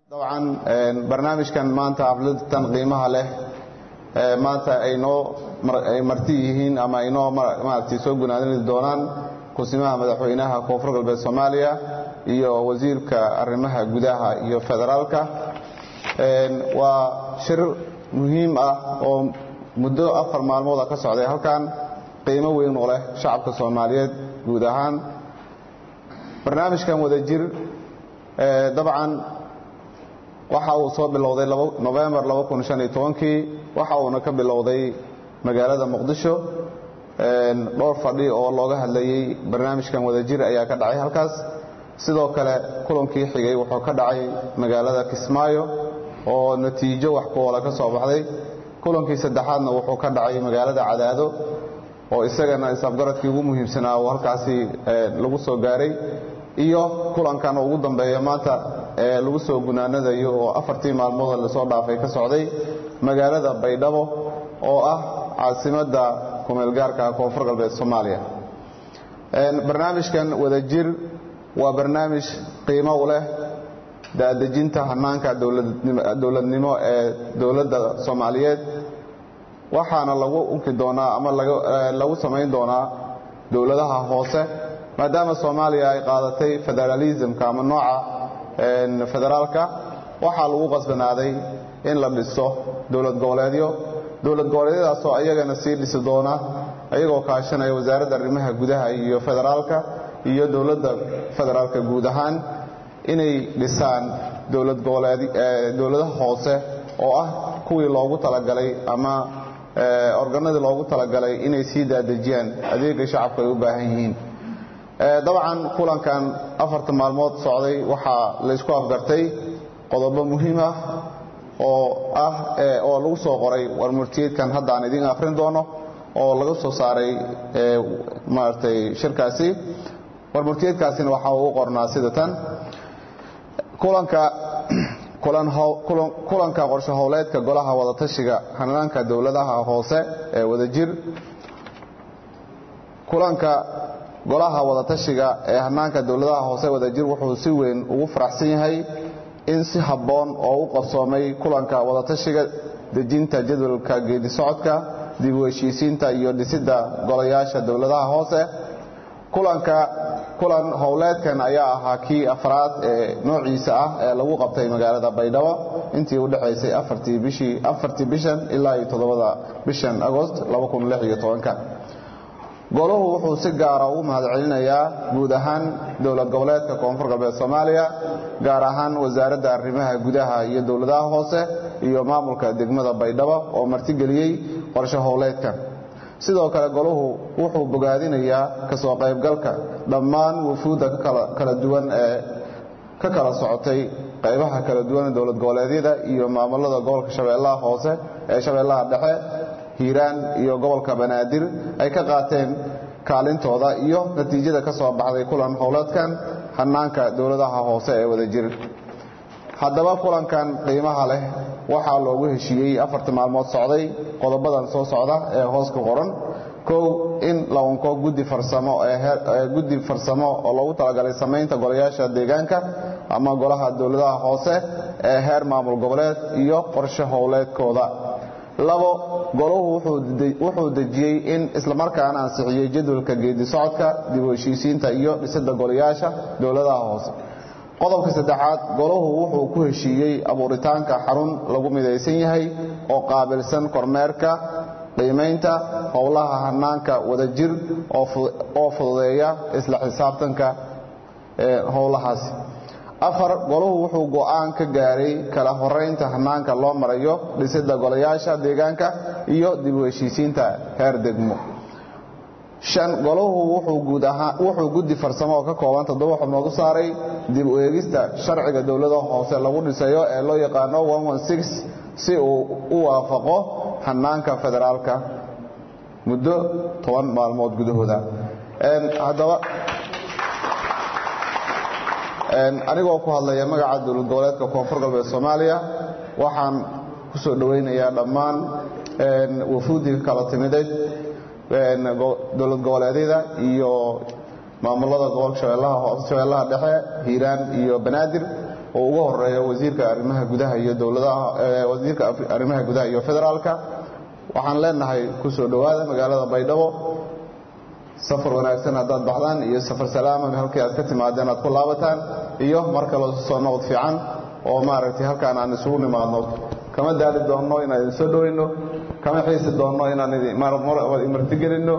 dabcan barnaamijkan maanta xafladatan qiimaha leh maanta ay noo ay marti yihiin ama ay noo maaragtay soo gunaadani doonaan kusimaha madaxweynaha koonfur galbeed soomaaliya iyo wasiirka arrimaha gudaha iyo federaalka waa shir muhiim ah oo muddo afar maalmooda ka socday halkan qiimo weyn oo leh shacabka soomaaliyeed guud ahaan barnaamijkan wadajir dabcan waxa uu soo bilowday novembar kii waxa uuna ka bilowday magaalada muqdisho dhowr fadhi oo looga hadlayey barnaamijkan wadajir ayaa ka dhacay halkaas sidoo kale kulankii xigay wuxuu ka dhacay magaalada kismaayo oo natiijo wax kuoola ka soo baxday kulankii saddexaadna wuxuu ka dhacay magaalada cadaado oo isagana isafgaradkii ugu muhiimsanaa oo halkaasi lagu soo gaaray iyo kulankan ugu dambeeya maanta ee lagu soo gunaanadayo oo afartii maalmood lasoo dhaafay ka socday magaalada baydhabo oo ah caasimadda kumeelgaarka koonfur galbeed soomaaliya barnaamijkan wadajir waa barnaamij qiimo u leh daadejinta hanaanka dowladnimo ee dowladda soomaaliyeed waxaana lagu unki doonaa ama lagu samayn doonaa dowladaha hoose maadaama soomaaliya ay qaadatay federalismka ama nooca federaalka waxaa lagu qasbanaaday in la dhiso dowlad goboleedyo dowlad goboleedyadaasoo ayagana sii dhisi doona ayagoo kaashanaya wasaaradda arrimaha gudaha iyo federaalka iyo dowladda federaalka guud ahaan inay dhisaan dowladaha hoose oo ah kuwii loogu talagalay ama organadii loogu talagalay inay sii daadejiyaan adeega shacabka ay u baahan yihiin dabcan kulankan afarta maalmood socday waxaa laysku afgartay qodobo muhiim ah oo ah oo lagu soo qoray warmurtiyeedkan hadda aan idiin akhrin doono oo laga soo saaray maaragtay shirkaasi warmurtiyeedkaasina waxa uu u qornaa sida tan kulanka kulanka qorshe howleedka golaha wadatashiga hanaanka dowladaha hoose ee wadajir kulanka golaha wadatashiga ee hanaanka dowladaha hoose wadajir wuxuu si weyn ugu faraxsan yahay in si habboon oo u qabsoomay kulanka wadatashiga dejinta jadwalka geedi socodka dib u heshiisiinta iyo dhisidda golayaasha dowladaha hoose kulanka kulan howleedkan ayaa ahaa kii afraad ee noociisa ah ee lagu qabtay magaalada baydhabo intii u dhexaysay afartii bishan ilaa iyo toddobada bishan agost golahu wuxuu si gaara ugu mahadcelinayaa guud ahaan dowlad goboleedka koonfur galbeed soomaaliya gaar ahaan wasaaradda arrimaha gudaha iyo dowladaha hoose iyo maamulka degmada baydhabo oo martigeliyey qorshe howleedkan sidoo kale golahu wuxuu bogaadinayaa kasoo qaybgalka dhammaan wufuudda kala duwan ee ka kala socotay qaybaha kala duwan dowlad goboleedyada iyo maamulada gobolka shabeellaha hoose ee shabeellaha dhexe hiiraan iyo gobolka banaadir ay ka qaateen kaalintooda iyo natiijada ka soo baxday kulan howleedkan hanaanka dowladaha hoose ee wadajir haddaba kulankan qiimaha leh waxaa loogu heshiiyey afartii maalmood socday qodobadan soo socda ee hoos ku qoran kow in la unko guddi farsamo guddi farsamo oo loogu talagalay samaynta golayaasha deegaanka ama golaha dowladaha hoose ee heer maamul goboleed iyo qorshe howleedkooda labo golahu wuxuu dejiyey in islamarkaana ansixiyey jadwalka geedi socodka dib u heshiisiinta iyo dhisidda golayaasha dowladaha hoose qodobka saddexaad golahu wuxuu ku heshiiyey abuuritaanka xarun lagu midaysan yahay oo qaabilsan kormeerka qiimaynta howlaha hanaanka wadajir oo fududeeya isla xisaabtanka howlahaasi afar golahu wuxuu go'aan ka gaaray kala horaynta hanaanka loo marayo dhisidda golayaasha deegaanka iyo dib u heshiisiinta heer degmo shan golahu wuxuu guddi farsamo oo ka kooban toddoba xubnood u saaray dib u eegista sharciga dowlada hoose lagu dhisayo ee loo yaqaano si uu u waafaqo hanaanka federaalka muddo toban maalmood gudahooda haddaba anigoo ku hadlaya magaca dowlad goboleedka koonfur galbeed soomaaliya waxaan ku soo dhowaynayaa dhammaan wafuuddii ka kala timiday dowlad goboleedyada iyo maamulada gobolka shabeellaha dhexe hiiraan iyo banaadir oo ugu horeeyo wasiirka arrimaha gudaha iyo dowladaha wasiirka arrimaha gudaha iyo federaalka waxaan leenahay ku soo dhowaada magaalada baydhabo safar wanaagsan haddaad baxdaan iyo safar salaama halkii aad ka timaadeen aad ku laabataan iyo mar kaloo soo noqod fiican oo maaragtay halkaan aan isugu nimaadno kama daali doonno inaan idin soo dhoweyno kama xiisi doonno inaan imartigelinno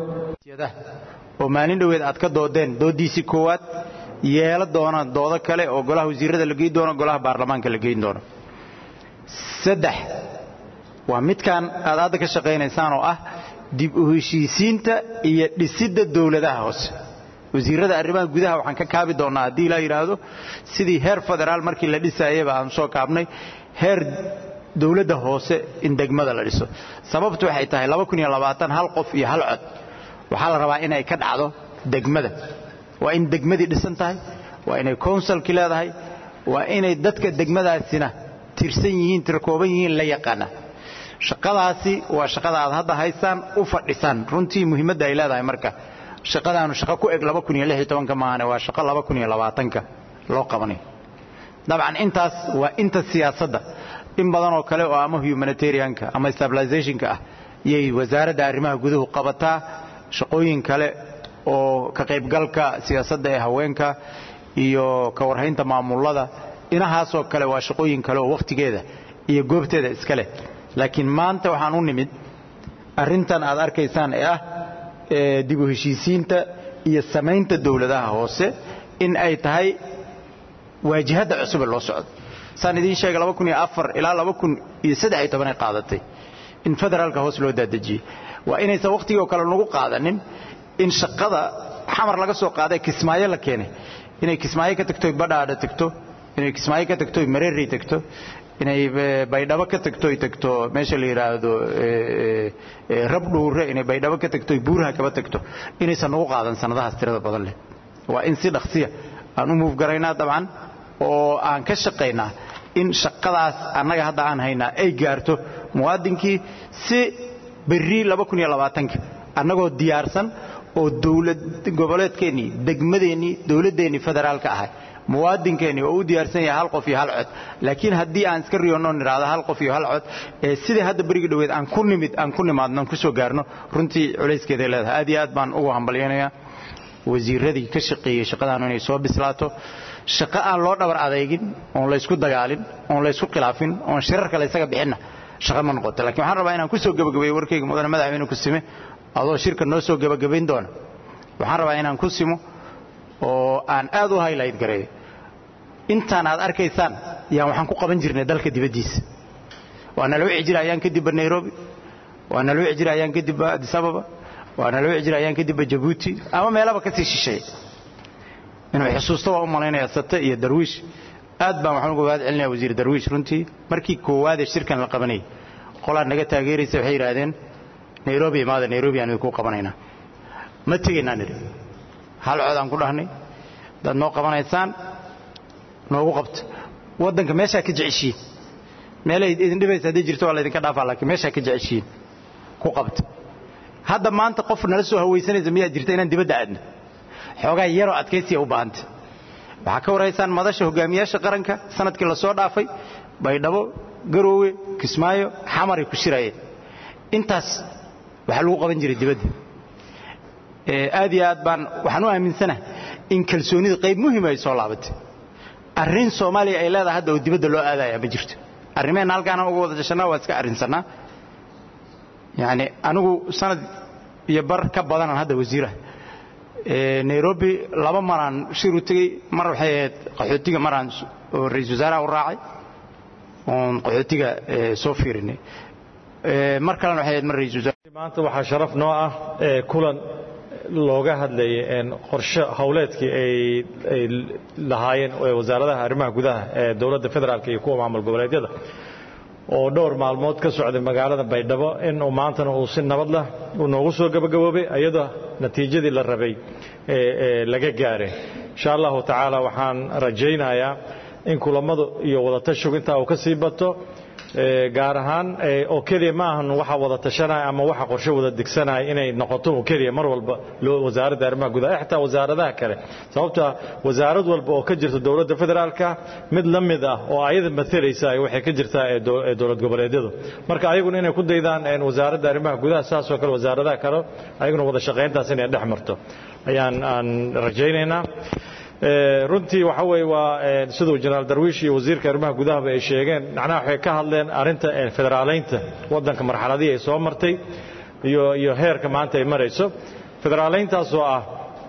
oo maalin dhoweed aad ka doodeen dooddiisii koowaad yeela doonaan doodo kale oo golaha wasiirrada la geyn doono golaha baarlamaanka la geyn doono saddex waa midkan aad hadda ka shaqaynaysaan oo ah dib u heshiisiinta iyo dhisidda dowladaha hoose wasiirrada arrimaha gudaha waxaan ka kaabi doonnaa haddii ilaa yidhaahdo sidii heer federaal markii la dhisaayaba aan soo kaabnay heer dowladda hoose in degmada la dhiso sababtu waxay tahay hal qof iyo hal cod waxaa la rabaa inay ka dhacdo degmada waa in degmadii dhisan tahay waa inay konsalki leedahay waa inay dadka degmadaasina tirsan yihiin tirkooban yihiin la yaqaana shaqadaasi waa shaqada aad hadda haysaan u fadhisaan runtii muhiimadda ay leedahay marka shaqadaanu shaqo ku eg maahane waa shaqo loo qabanay dabcan intaas waa inta siyaasadda in badanoo kale oo ama humanitarianka ama stabilizationka ah yay wasaaradda arrimaha guduhu qabataa shaqooyin kale oo ka qaybgalka siyaasadda ee haweenka iyo ka warhaynta maamulada inahaasoo kale waa shaqooyin kale oo wakhtigeeda iyo goobteeda iska leh laakiin maanta waxaan u nimid arrintan aad arkaysaan ee ah dib u heshiisiinta iyo samaynta dowladaha hoose in ay tahay waajihadda cusube loo socdo saan idiin sheegay ilaa ay qaadatay in federaalka hoos loo daadejiyey waa inaysan wakhtigoo kale nagu qaadanin in shaqada xamar laga soo qaaday kismaayo la keenay inay kismaayo ka tagto badhaadha tagto inay kismaayo ka tagto mareeri tagto inay baydhabo ka tagto tagto meesha la yidhaahdo rabdhuure inay baydhabo ka tagto buuraha kaba tagto inaysan nagu qaadan sannadahaas tirada badan leh waa in si dhaqsiya aan u muufgaraynaa dabcan oo aan ka shaqaynaa in shaqadaas annaga hadda aan haynaa ay gaarto muwaadinkii si berri annagoo diyaarsan oo dowlad goboleedkeennii degmadeennii dowladdeennii federaalka ahay muwaadinkeennii oo u diyaarsan yahay hal qof iyo hal cod laakiin haddii aan iska riyoonno nidhaahdo hal qof iyo hal cod ee sidai hadda berigii dhoweed aan ku nimid aan ku nimaadno aan ku soo gaarno runtii culayskeeday leedahay aad iyo aad baan ugu hambalyaynayaa wasiirradii ka shaqeeyey shaqadaanu inay soo bislaato shaqo aan loo dhabar adeygin oon laysku dagaalin oon laysku khilaafin oon shirarka laysaga bixinna shaqo ma noqoto lakiin waxaan rabaa inaan ku soo gebagabeeyo warkayga mudane madaxweyne ku sime adoo shirka noo soo gebagabayn doona waxaan rabaa inaan ku simo oo aan aad u haylayt gareeyo intaan aad arkaysaan yaan waxaan ku qaban jirnay dalka dibaddiisa waa nala wici jira ayaan kadibba nairobi waa nala wici jira ayaan kadibba addis ababa waa nala wici jira ayaan kadibba jabuuti ama meelaba ka sii shisheeya inuu xusuusto waa u malaynaya sate iyo darwiish aad baan waxaan uga waad celinaya wasiir darwiish runtii markii koowaadee shirkan la qabanayay qolaa naga taageeraysa waxay yidhaahdeen nairobi imaada nairobi aan idinku qabanaynaa ma tegaynaa nidhi hal cod aan ku dhahnay hadaad noo qabanaysaan noogu qabta waddanka meeshaa ka jeceshiin meelay idin dhibaysa hadday jirto waa laydinka dhaafaa laakiin meeshaa ka jeceshiin ku qabta hadda maanta qof nala soo hawaysanaysa miyaa jirta inaan dibadda aadno xoogaa yaroo adkaysiya u baahanta waxaa ka warhaysaan madasha hogaamiyaasha qaranka sanadkii la soo dhaafay baydhabo garoowe kismaayo xamaray ku shirayeen intaas waxaa lagu qaban jiray dibadda aad iyo aad baan waxaan u aaminsanaha in kalsoonida qayb muhima ay soo laabatay arrin soomaaliya ay leedahay hadda oo dibadda loo aadaya ma jirto arrimeenna halkaana uga wada jashannaa waa iska arrinsannaa yacni anigu sanad iyo bar ka badanaan hadda wasiiraha nairobi laba maraan shir u tegey mar waxay ahayd qaxootiga maraan oo ra-isul wasaaraha u raacay oon qaxootiga soo fiirinay mar kalena waxay ahayd mar ra-isul wasaar maanta waxaa sharaf noo ah kulan looga hadlayay qorshe howleedkii ay lahaayeen wasaaradaha arrimaha gudaha ee dowladda federaalk iyo kuwa maamul goboleedyada oo dhowr maalmood ka socday magaalada baydhabo in uu maantana uu si nabad lah uu noogu soo gabagaboobay iyadoo natiijadii la rabay laga gaaray insha allahu tacaala waxaan rajaynayaa in kulammadu iyo wadatashigu intaa uu ka sii bato gaar ahaan oo keliya ma ahan waxa wada tashanaya ama waxa qorshe wada degsanaya inay noqoto oo keliya mar walba wasaaradda arrimaha gudaha xitaa wasaaradaha kale sababta wasaarad walba oo ka jirta dowladda federaalka mid la mid ah oo ayada matelaysa waxay ka jirtaa ee dowlad goboleedyadu marka ayaguna inay ku daydaan wasaaradda arrimaha gudaha saasoo kale wasaaradaha kale ayaguna wada shaqayntaas inay dhex marto ayaan aan rajaynaynaa runtii waxa weeye waa siduu jenaraal darwiish iyo wasiirka arrimaha gudahaba ay sheegeen macnaha waxay ka hadleen arrinta federaalaynta waddanka marxaladihii ay soo martay iyo iyo heerka maanta ay marayso federaalayntaasoo ah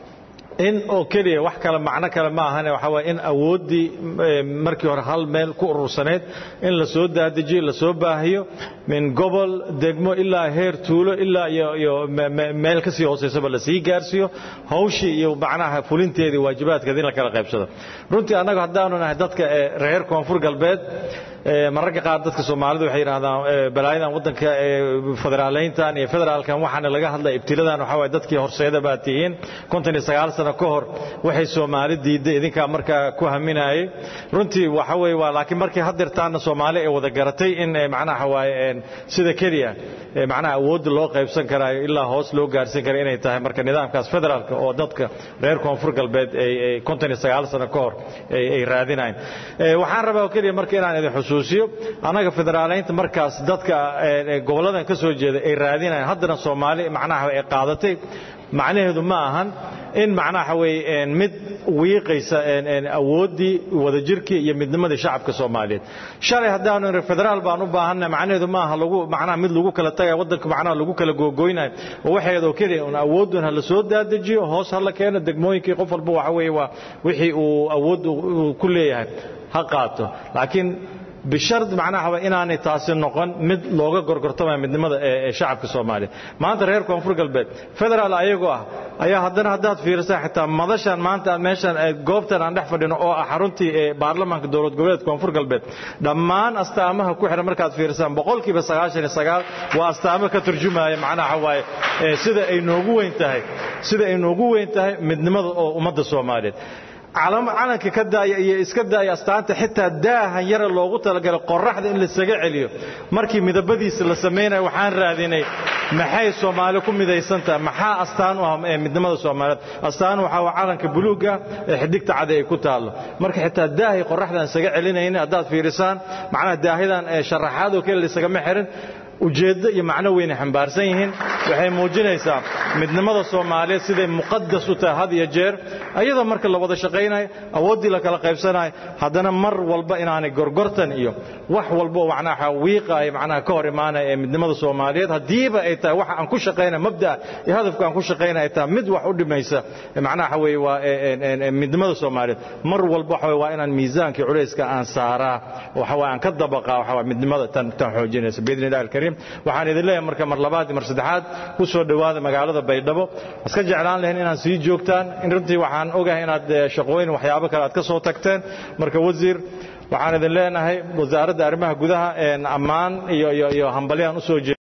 in oo keliya wax kale macno kale ma ahane waxa waye in awooddii markii hore hal meel ku urursanayd in la soo daadajiyo la soo baahiyo min gobol degmo ilaa heer tuulo ilaa iyo iyo meel kasii hooseysaba la sii gaarsiiyo hawshii iyo macnaha fulinteedii waajibaadkeeda in la kala qaybsado runtii annagu haddaanu nahay dadka reer koonfur galbeed mararka qaar dadka soomaalidu waxay yidhahdaan balaayadan waddanka federaalayntan iyo federaalkan waxaana laga hadlaya ibtiladan waxaa waye dadkii horseeda baa tihiin konton iyo sagaal sano ka hor waxay soomaali diidday idinkaa markaa ku haminayay runtii waxa weeye waa laakiin markii hadirtaana soomaali ay wada garatay in macnaha waaye sida keliya macnaha awoodda loo qaybsan karaayo ilaa hoos loo gaarsiin kara inay tahay marka nidaamkaas federaalka oo dadka reer koonfur galbeed ay konton iyo sagaal sano ka hor ay raadinayn waxaan rabaa oo keliya marka inaan idin xusuusiyo annaga federaalaynta markaas dadka gobolladan ka soo jeeda ay raadinayan haddana soomaali macnaha ay qaadatay macnaheedu ma ahan in macnaha weeye mid wiiqaysa awooddii wadajirkii iyo midnimadii shacabka soomaaliyeed shalay haddaanu niri federaal baan u baahanna macnaheedu ma aha lagu macnaha mid lagu kala tagayo waddanka macnaha lagu kala googoynayo oo waxeed oo keliya un awoodun ha la soo daadajiyo hoos ha la keeno degmooyinkii qof walba waxa weeye waa wixii uu awood ku leeyahay ha qaato laakiin bishard macnaha inaanay taasi noqon mid looga gorgortamaya midnimada ee shacabka soomaaliya maanta reer koonfur galbeed federaal ayagoo ah ayaa haddana haddaad fiirisaa xitaa madashan maanta meeshan goobtan aan dhex fadhino oo ah xaruntii ee baarlamaanka dowlad goboleed koonfur galbeed dhammaan astaamaha ku xihan markaad fiirisaan boqolkiiba sagaashan iyo sagaal waa astaamo ka turjumaya macnaha waaye sida ay noogu weyn tahay sida ay noogu weyn tahay midnimada oo ummadda soomaaliyeed calanka ka daaya iyo iska daaya astaanta xitaa daahan yara loogu talagalay qoraxda in lasaga celiyo markii midabadiisa la samaynaya waxaan raadinay maxay soomaali ku midaysan tahay maxaa astaan u ah ee midnimada soomaaliyeed astaan waxaa waa calanka buluuga ee xidigta cade ay ku taallo marka xitaa daahay qoraxdan isaga celinaynin haddaad fiirisaan macnaha daahidan sharaxaad oo kale laisagama xirin ujeeddo iyo macno weynay xambaarsan yihiin waxay muujinaysaa midnimada soomaaliyeed siday muqadas u tahay had iyo jeer ayadoo marka la wada shaqaynayo awooddii la kala qaybsanayo haddana mar walba inaanay gorgortan iyo wax walbo macnaha wiiqaaya macnaha ka hor imaanaya ee midnimada soomaaliyeed haddiiba ay tahay waxa aan ku shaqaynaya mabda'a iyo hadafka aan ku shaqaynaya ay tahay mid wax u dhimaysa macnaha weeye waa midnimada soomaaliyeed mar walba waxa waa inaan miisaankii culayska aan saaraa waxa waa aan ka dabaqaa waxa waa midnimada tan tan xoojinaysa biidni illahi alkariim waxaan idin leeyahay marka mar labaad iyo mar saddexaad ku soo dhowaada magaalada baydhabo iska jeclaan lahayn inaad sii joogtaan in runtii waxaan ogahay inaad shaqooyin waxyaabo kale aad ka soo tagteen marka wasiir waxaan idin leenahay wasaaradda arrimaha gudaha ammaan iyo iyo iyo hambalyaan u soo jeeda